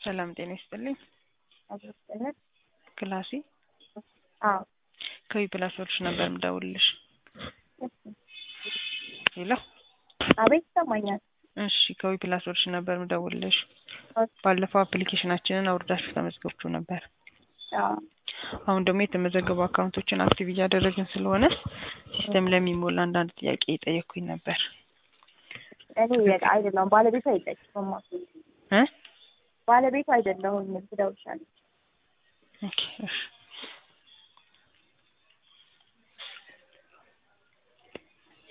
ሰላም ጤና ይስጥልኝ። አብሮስጠነት ክላሲ አዎ ከዊ ፕላስ ሶሉሽን ነበር የምደውልልሽ። ሄሎ አቤት ይሰማኛል። እሺ ከዊ ፕላስ ሶሉሽን ነበር የምደውልልሽ። ባለፈው አፕሊኬሽናችንን አውርዳችሁ ተመዝገብችሁ ነበር። አዎ አሁን ደግሞ የተመዘገቡ አካውንቶችን አክቲቭ እያደረግን ስለሆነ ሲስተም ለሚሞላ አንዳንድ ጥያቄ የጠየኩኝ ነበር። እኔ በቃ አይደለሁም ባለቤቱ አይጠቅምማ እ ባለቤቱ አይደለሁም ትደውልሻለች። ኦኬ እሺ